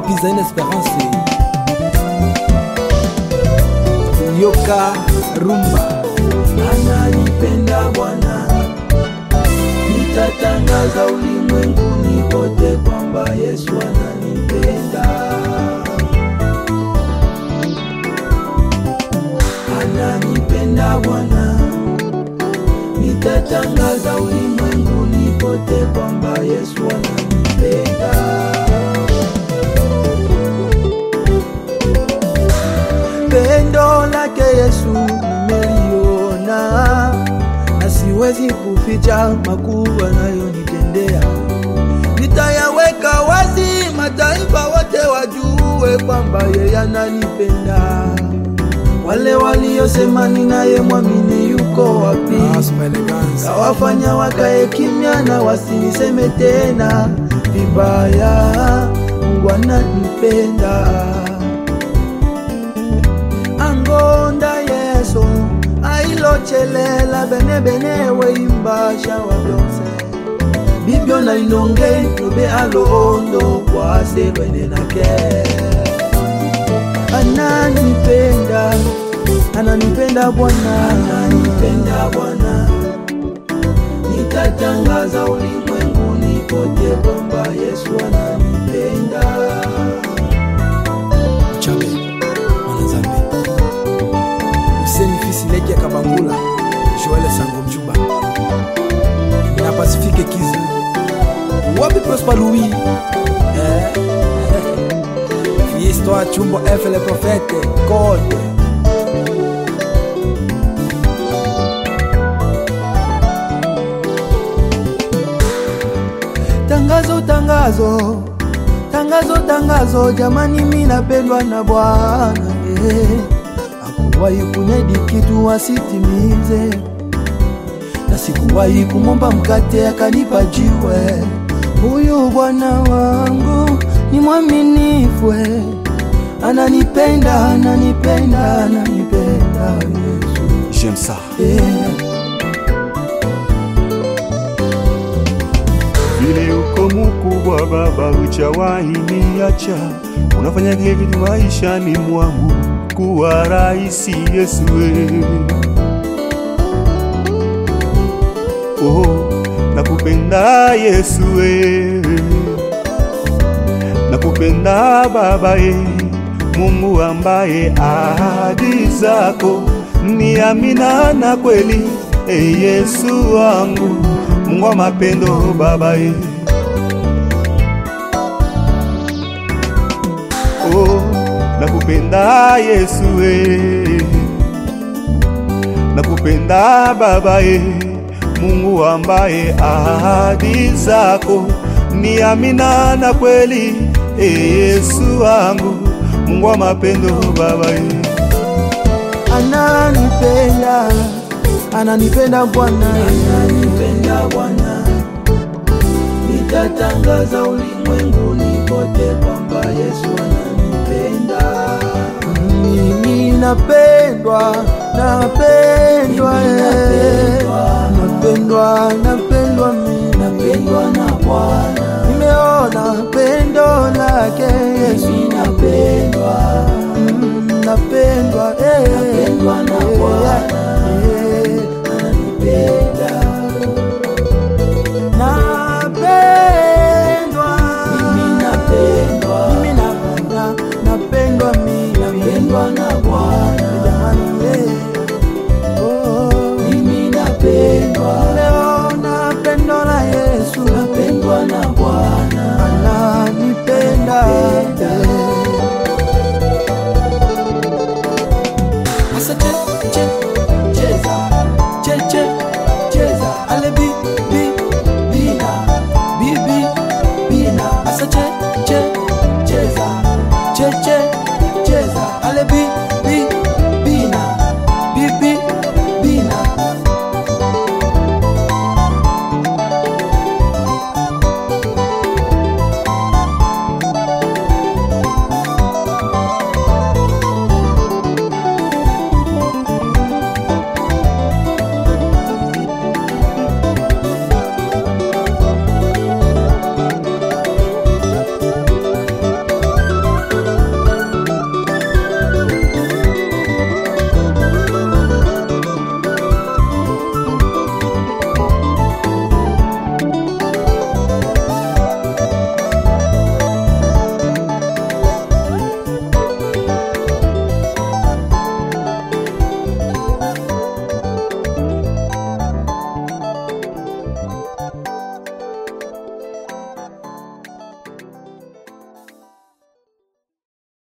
wapi zaina esperance yoka rumba ananipenda Bwana, nitatangaza ulimwenguni kote kwamba Yesu ananipenda. Ananipenda Bwana, nitatangaza ulimwenguni kote kwamba Yesu ananipenda. Pendo lake Yesu nimeliona, na siwezi kuficha makuu anayonitendea. Nitayaweka wazi, mataifa wote wajue kwamba yeye ananipenda. Wale waliosema ninaye mwamini yuko wapi? Asma elegance Kawafanya wakae kimya na wasiniseme tena vibaya. Mungu ananipenda angonda yeso ailochelela bene bene weimbasha wa byonse bibyo na inonge tobe alondo kwase bene nake ananipenda ananipenda bwana ananipenda bwana nitatangaza ulimwenguni kote kwamba yesu ananipenda chabe mwanazambe useni fisi leki ya kabangula joel sango mchuba na pasifike kiza wapi prosper louis eh? histoire chumbo f le prophète code tangazo tangazo tangazo tangazo jamani mi napendwa na bwana eh. akuwahi kunedi kitu asitimize na sikuwahi kumomba mkate akanipa jiwe huyu bwana wangu ni mwaminifu eh. ananipenda ananipenda ananipenda yesu J'aime ça. eh. Vile uko mkubwa Baba, hujawahi niacha, unafanya kile kitu maishani mwangu kuwa rahisi Yesu. we. Oh, nakupenda Yesu, we. nakupenda Baba ye, Mungu ambaye ahadi zako ni amina na kweli. E Yesu wangu, Mungu wa mapendo Baba ye. Oh, nakupenda Yesu we. Nakupenda Baba ye, Mungu ambaye ahadi zako ni amina na kweli. E Yesu wangu, Mungu wa mapendo Baba ye. ananipenda ananipenda bwana ananipenda bwana nitatangaza ulimwenguni kote kwamba yesu ananipenda mimi napendwa napendwa eh. napendwa napendwa mimi napendwa na bwana nimeona pendo lake yesu napendwa Mm, napendwa eh. napendwa na bwana ananipenda napendwa mimi napendwa mimi napenda napendwa mimi napendwa na bwana jamani eh. oh mimi napendwa leo napendwa na Yesu napendwa na Bwana ananipenda Asa che che cheza che che cheza ale bi bi bina bi bi bina asa che che cheza che che cheza ale bi